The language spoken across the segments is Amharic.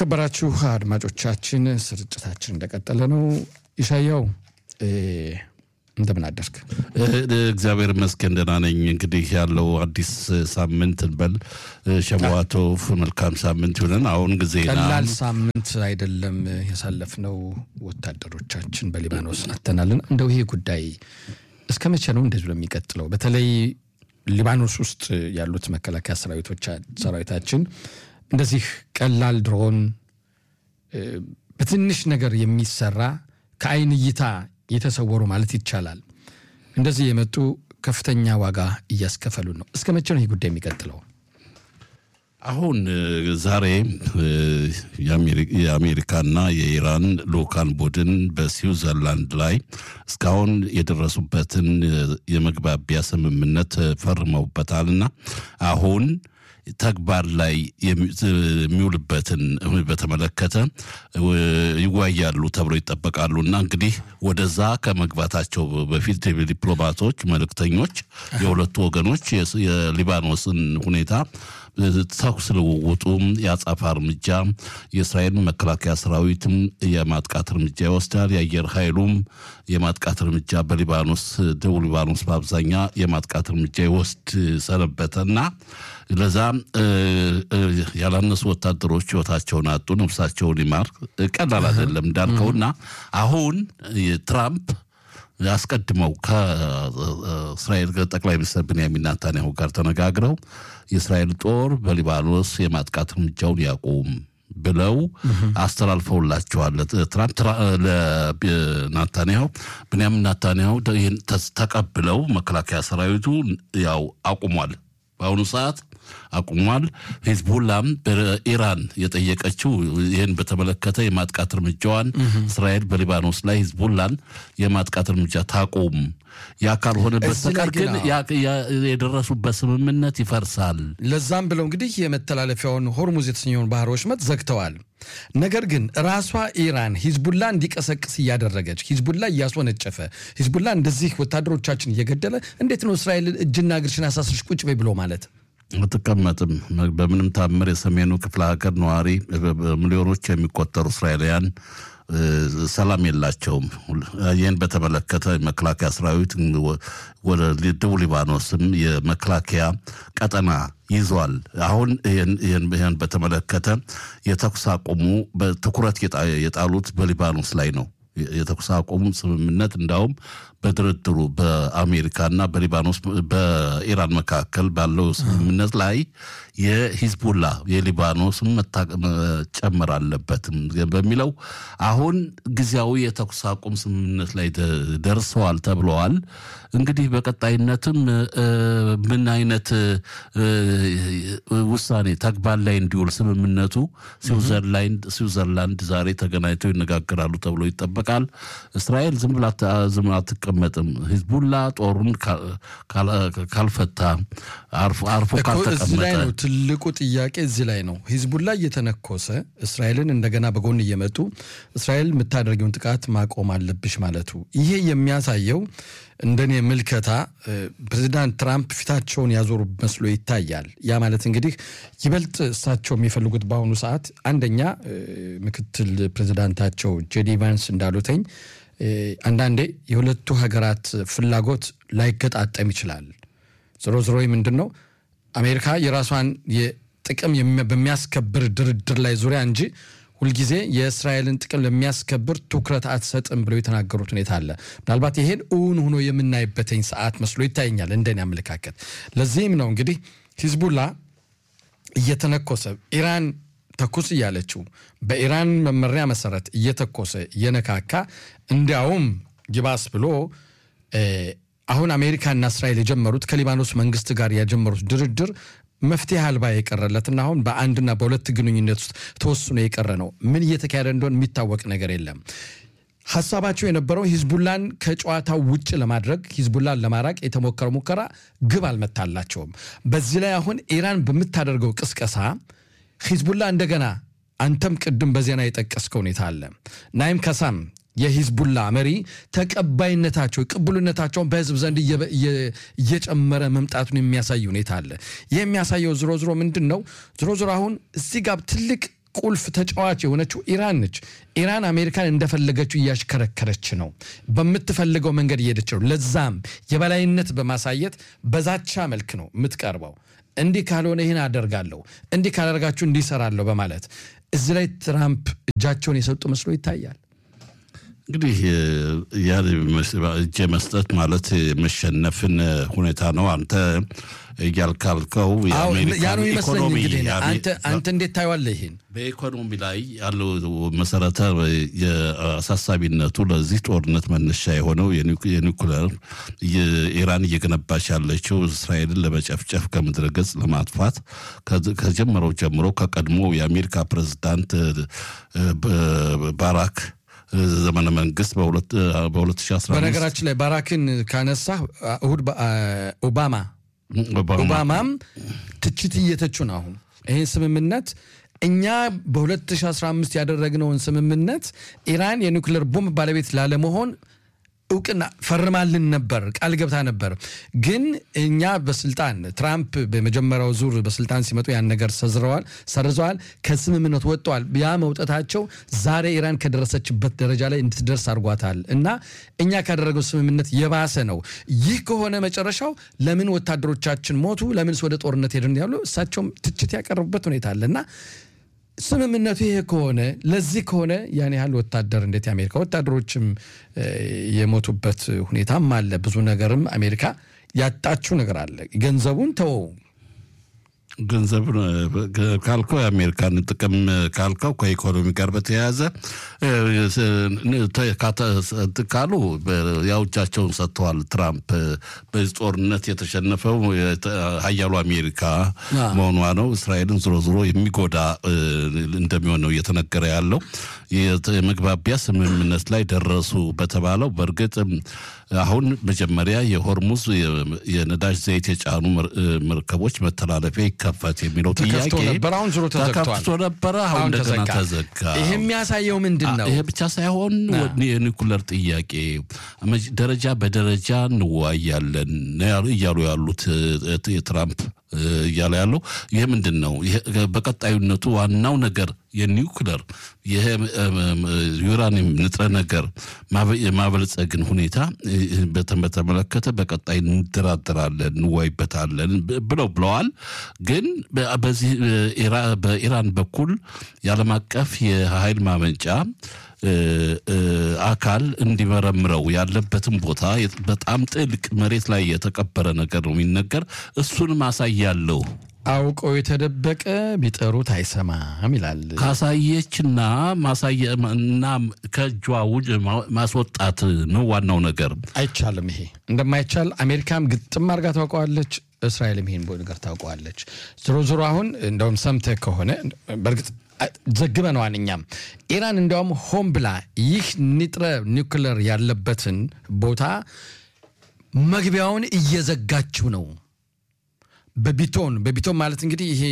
የተከበራችሁ አድማጮቻችን ስርጭታችን እንደቀጠለ ነው። ይሻያው እንደምን አደርክ? እግዚአብሔር ይመስገን ደህና ነኝ። እንግዲህ ያለው አዲስ ሳምንት እንበል ሸዋቶፍ መልካም ሳምንት ይሁንን። አሁን ጊዜና ቀላል ሳምንት አይደለም ያሳለፍነው። ወታደሮቻችን በሊባኖስ አተናልን። እንደው ይሄ ጉዳይ እስከ መቼ ነው እንደዚሁ የሚቀጥለው? በተለይ ሊባኖስ ውስጥ ያሉት መከላከያ ሰራዊታችን እንደዚህ ቀላል ድሮን በትንሽ ነገር የሚሰራ ከአይን እይታ የተሰወሩ ማለት ይቻላል እንደዚህ የመጡ ከፍተኛ ዋጋ እያስከፈሉ ነው። እስከ መቼ ነው ይህ ጉዳይ የሚቀጥለው? አሁን ዛሬ የአሜሪካና የኢራን ልኡካን ቡድን በስዊዘርላንድ ላይ እስካሁን የደረሱበትን የመግባቢያ ስምምነት ፈርመውበታልና አሁን ተግባር ላይ የሚውልበትን በተመለከተ ይወያያሉ ተብሎ ይጠበቃሉ እና እንግዲህ ወደዛ ከመግባታቸው በፊት ዲፕሎማቶች፣ መልእክተኞች የሁለቱ ወገኖች የሊባኖስን ሁኔታ ተኩስ ልውውጡ የአጻፋ እርምጃ የእስራኤል መከላከያ ሰራዊትም የማጥቃት እርምጃ ይወስዳል። የአየር ኃይሉም የማጥቃት እርምጃ በሊባኖስ ደቡብ ሊባኖስ በአብዛኛ የማጥቃት እርምጃ ይወስድ ሰነበተና ለዛ ያላነሱ ወታደሮች ህይወታቸውን አጡ። ነፍሳቸውን ይማር። ቀላል አይደለም እንዳልከውና አሁን ትራምፕ አስቀድመው ከእስራኤል ጠቅላይ ሚኒስትር ብንያሚን ናታንያሁ ጋር ተነጋግረው የእስራኤል ጦር በሊባኖስ የማጥቃት እርምጃውን ያቁም ብለው አስተላልፈውላቸዋል። ትራምፕ ለናታንያሁ ብንያሚን ናታንያሁ ተቀብለው መከላከያ ሰራዊቱ ያው አቁሟል። በአሁኑ ሰዓት አቁሟል። ሂዝቡላም በኢራን የጠየቀችው ይህን በተመለከተ የማጥቃት እርምጃዋን እስራኤል በሊባኖስ ላይ ሂዝቡላን የማጥቃት እርምጃ ታቁም፣ ያ ካልሆነ በስተቀር ግን የደረሱበት ስምምነት ይፈርሳል። ለዛም ብለው እንግዲህ የመተላለፊያውን ሆርሙዝ የተሰኘውን ባህር ወሽመጥ ዘግተዋል። ነገር ግን ራሷ ኢራን ሂዝቡላ እንዲቀሰቅስ እያደረገች ሂዝቡላ እያስወነጨፈ ሂዝቡላ እንደዚህ ወታደሮቻችን እየገደለ እንዴት ነው እስራኤል እጅና እግርሽን አሳስርሽ ቁጭ በይ ብሎ ማለት አትቀመጥም። በምንም ታምር የሰሜኑ ክፍለ ሀገር ነዋሪ ሚሊዮኖች የሚቆጠሩ እስራኤላውያን ሰላም የላቸውም። ይህን በተመለከተ መከላከያ ሰራዊት ወደ ደቡብ ሊባኖስም የመከላከያ ቀጠና ይዟል። አሁን ይህን በተመለከተ የተኩስ አቁሙ በትኩረት የጣሉት በሊባኖስ ላይ ነው። የተኩስ አቁሙ ስምምነት እንዳውም በድርድሩ በአሜሪካና በሊባኖስ በኢራን መካከል ባለው ስምምነት ላይ የሂዝቡላ የሊባኖስም መጨመር አለበትም በሚለው አሁን ጊዜያዊ የተኩስ አቁም ስምምነት ላይ ደርሰዋል ተብለዋል። እንግዲህ በቀጣይነትም ምን አይነት ውሳኔ ተግባር ላይ እንዲውል ስምምነቱ ስዊዘርላንድ ዛሬ ተገናኝተው ይነጋገራሉ ተብሎ ይጠበቃል። እስራኤል ዝም ብላ ዝም አትቀመጥም። ሂዝቡላ ጦሩን ካልፈታ አርፎ ካልተቀመጠ ነው ትልቁ ጥያቄ እዚህ ላይ ነው። ሂዝቡላ እየተነኮሰ እስራኤልን እንደገና በጎን እየመጡ እስራኤል የምታደርገውን ጥቃት ማቆም አለብሽ ማለቱ ይሄ የሚያሳየው እንደኔ ምልከታ ፕሬዚዳንት ትራምፕ ፊታቸውን ያዞሩ መስሎ ይታያል። ያ ማለት እንግዲህ ይበልጥ እሳቸው የሚፈልጉት በአሁኑ ሰዓት አንደኛ ምክትል ፕሬዚዳንታቸው ጄዲ ቫንስ እንዳሉተኝ አንዳንዴ የሁለቱ ሀገራት ፍላጎት ላይገጣጠም ይችላል። ዞሮ ዞሮ ምንድን ነው አሜሪካ የራሷን ጥቅም በሚያስከብር ድርድር ላይ ዙሪያ እንጂ ሁልጊዜ የእስራኤልን ጥቅም ለሚያስከብር ትኩረት አትሰጥም ብለው የተናገሩት ሁኔታ አለ። ምናልባት ይሄን እውን ሆኖ የምናይበትኝ ሰዓት መስሎ ይታየኛል እንደኔ አመለካከት። ለዚህም ነው እንግዲህ ሂዝቡላ እየተነኮሰ ኢራን ተኩስ እያለችው በኢራን መመሪያ መሰረት እየተኮሰ እየነካካ እንዲያውም ይባስ ብሎ አሁን አሜሪካና እስራኤል የጀመሩት ከሊባኖስ መንግስት ጋር የጀመሩት ድርድር መፍትሄ አልባ የቀረለትና አሁን በአንድና በሁለት ግንኙነት ውስጥ ተወስኖ የቀረ ነው። ምን እየተካሄደ እንደሆነ የሚታወቅ ነገር የለም። ሀሳባቸው የነበረው ሂዝቡላን ከጨዋታው ውጭ ለማድረግ ሂዝቡላን ለማራቅ የተሞከረው ሙከራ ግብ አልመታላቸውም። በዚህ ላይ አሁን ኢራን በምታደርገው ቅስቀሳ ሂዝቡላ እንደገና አንተም ቅድም በዜና የጠቀስከው ሁኔታ አለ ናይም ከሳም የሂዝቡላ መሪ ተቀባይነታቸው ቅቡልነታቸውን በህዝብ ዘንድ እየጨመረ መምጣቱን የሚያሳይ ሁኔታ አለ። ይህ የሚያሳየው ዝሮ ዝሮ ምንድን ነው? ዝሮ ዝሮ አሁን እዚህ ጋር ትልቅ ቁልፍ ተጫዋች የሆነችው ኢራን ነች። ኢራን አሜሪካን እንደፈለገችው እያሽከረከረች ነው፣ በምትፈልገው መንገድ እየሄደች ነው። ለዛም የበላይነት በማሳየት በዛቻ መልክ ነው የምትቀርበው። እንዲህ ካልሆነ ይህን አደርጋለሁ፣ እንዲህ ካደርጋችሁ እንዲህ እሰራለሁ በማለት እዚህ ላይ ትራምፕ እጃቸውን የሰጡ መስሎ ይታያል። እንግዲህ ያ እጅ መስጠት ማለት የመሸነፍን ሁኔታ ነው። አንተ እያልካልከው ያ ነው ይመስለኝ። እንግዲህ አንተ እንዴት ታየዋለህ? ይህን በኢኮኖሚ ላይ ያለው መሰረተ የአሳሳቢነቱ ለዚህ ጦርነት መነሻ የሆነው የኒውክሌር ኢራን እየገነባች ያለችው እስራኤልን ለመጨፍጨፍ ከምድረ ገጽ ለማጥፋት ከጀመረው ጀምሮ ከቀድሞ የአሜሪካ ፕሬዝዳንት ባራክ ዘመነ መንግስት በ2015 በነገራችን ላይ ባራክን ካነሳ እሁድ ኦባማ ኦባማም ትችት እየተቹ ነው። አሁን ይህን ስምምነት እኛ በ2015 ያደረግነውን ስምምነት ኢራን የኒውክሌር ቦምብ ባለቤት ላለመሆን እውቅና ፈርማልን ነበር፣ ቃል ገብታ ነበር። ግን እኛ በስልጣን ትራምፕ በመጀመሪያው ዙር በስልጣን ሲመጡ ያን ነገር ሰዝረዋል፣ ሰርዘዋል፣ ከስምምነት ወጥተዋል። ያ መውጠታቸው ዛሬ ኢራን ከደረሰችበት ደረጃ ላይ እንድትደርስ አድርጓታል እና እኛ ካደረገው ስምምነት የባሰ ነው። ይህ ከሆነ መጨረሻው ለምን ወታደሮቻችን ሞቱ፣ ለምንስ ወደ ጦርነት ሄድን ያሉ እሳቸውም ትችት ያቀረቡበት ሁኔታ አለ እና ስምምነቱ ይሄ ከሆነ ለዚህ ከሆነ ያን ያህል ወታደር እንዴት የአሜሪካ ወታደሮችም የሞቱበት ሁኔታም አለ። ብዙ ነገርም አሜሪካ ያጣችው ነገር አለ። ገንዘቡን ተወው። ገንዘብ ካልከው የአሜሪካን ጥቅም ካልከው ከኢኮኖሚ ጋር በተያያዘ ካሉ ያው እጃቸውን ሰጥተዋል። ትራምፕ በዚህ ጦርነት የተሸነፈው ሀያሉ አሜሪካ መሆኗ ነው። እስራኤልን ዞሮ ዞሮ የሚጎዳ እንደሚሆን ነው እየተነገረ ያለው። የመግባቢያ ስምምነት ላይ ደረሱ በተባለው በእርግጥ አሁን መጀመሪያ የሆርሙዝ የነዳጅ ዘይት የጫኑ መርከቦች መተላለፊያ ይከፈት የሚለው ጥያቄ አሁን ዞሮ ተከፍቶ ነበረ። አሁን እንደገና ተዘጋ። ይሄ የሚያሳየው ምንድን ነው? ይሄ ብቻ ሳይሆን የኒኩለር ጥያቄ ደረጃ በደረጃ እንወያያለን እያሉ ያሉት የትራምፕ እያለ ያለው ይሄ ምንድን ነው? በቀጣዩነቱ ዋናው ነገር የኒውክለር ይሄ ዩራኒየም ንጥረ ነገር የማበልጸግን ሁኔታ በተመለከተ በቀጣይ እንደራደራለን፣ እንወያይበታለን ብለው ብለዋል። ግን በዚህ በኢራን በኩል የዓለም አቀፍ የኃይል ማመንጫ አካል እንዲመረምረው ያለበትን ቦታ በጣም ጥልቅ መሬት ላይ የተቀበረ ነገር ነው የሚነገር። እሱን ማሳያለሁ አውቀው የተደበቀ ቢጠሩት አይሰማም ይላል። ካሳየችና ማሳየና ከእጇ ውጭ ማስወጣት ነው ዋናው ነገር። አይቻልም። ይሄ እንደማይቻል አሜሪካም ግጥም አድርጋ ታውቀዋለች። እስራኤልም ይሄን ነገር ታውቀዋለች። ዞሮ ዞሮ አሁን እንደውም ሰምተህ ከሆነ በእርግጥ ዘግበነዋል እኛም ኢራን እንዲያውም ሆን ብላ ይህ ንጥረ ኒውክለር ያለበትን ቦታ መግቢያውን እየዘጋችው ነው። በቢቶን በቢቶን ማለት እንግዲህ ይሄ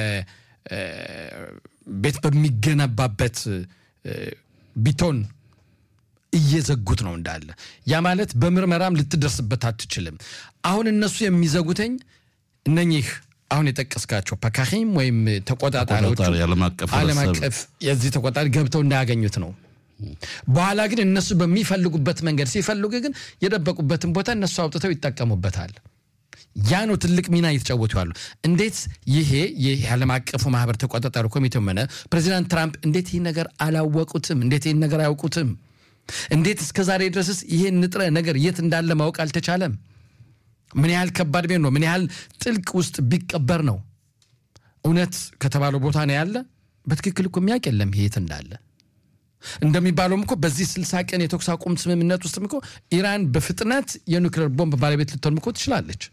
በቤት በሚገነባበት ቢቶን እየዘጉት ነው እንዳለ። ያ ማለት በምርመራም ልትደርስበት አትችልም። አሁን እነሱ የሚዘጉተኝ እነኚህ አሁን የጠቀስካቸው ፐካሂም ወይም ተቆጣጣሪዎች ዓለም አቀፍ የዚህ ተቆጣጣሪ ገብተው እንዳያገኙት ነው። በኋላ ግን እነሱ በሚፈልጉበት መንገድ ሲፈልጉ ግን የደበቁበትን ቦታ እነሱ አውጥተው ይጠቀሙበታል። ያ ነው ትልቅ ሚና እየተጫወቱ ያሉ። እንዴት ይሄ ይህ የዓለም አቀፉ ማህበር ተቆጣጣሪ ኮሚቴው ሆነ ፕሬዚዳንት ትራምፕ እንዴት ይህ ነገር አላወቁትም? እንዴት ይህን ነገር አያውቁትም? እንዴት እስከ ዛሬ ድረስስ ይሄን ንጥረ ነገር የት እንዳለ ማወቅ አልተቻለም? ምን ያህል ከባድ ቤት ነው? ምን ያህል ጥልቅ ውስጥ ቢቀበር ነው? እውነት ከተባለው ቦታ ነው ያለ። በትክክል እኮ የሚያውቅ የለም የት እንዳለ። እንደሚባለውም እኮ በዚህ ስልሳ ቀን የተኩስ አቁም ስምምነት ውስጥም እኮ ኢራን በፍጥነት የኒውክሌር ቦምብ ባለቤት ልትሆንም እኮ ትችላለች።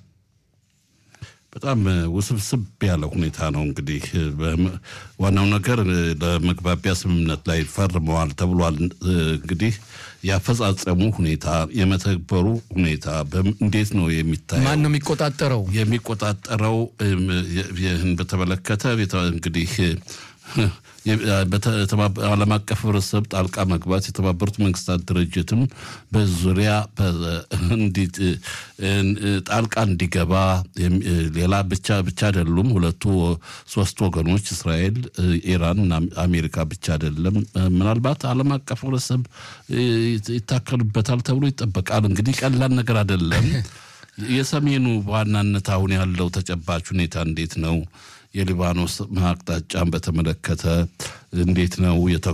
በጣም ውስብስብ ያለ ሁኔታ ነው። እንግዲህ ዋናው ነገር ለመግባቢያ ስምምነት ላይ ፈርመዋል ተብሏል። እንግዲህ ያፈጻጸሙ ሁኔታ የመተግበሩ ሁኔታ እንዴት ነው የሚታየው? ማን ነው የሚቆጣጠረው? የሚቆጣጠረው ይህን በተመለከተ እንግዲህ ዓለም አቀፍ ህብረተሰብ ጣልቃ መግባት የተባበሩት መንግስታት ድርጅትም በዙሪያ እንዲት ጣልቃ እንዲገባ ሌላ ብቻ ብቻ አይደሉም። ሁለቱ ሶስት ወገኖች እስራኤል፣ ኢራን እና አሜሪካ ብቻ አይደለም። ምናልባት ዓለም አቀፍ ህብረተሰብ ይታከሉበታል ተብሎ ይጠበቃል። እንግዲህ ቀላል ነገር አይደለም። የሰሜኑ በዋናነት አሁን ያለው ተጨባጭ ሁኔታ እንዴት ነው? የሊባኖስ አቅጣጫን በተመለከተ እንዴት ነው?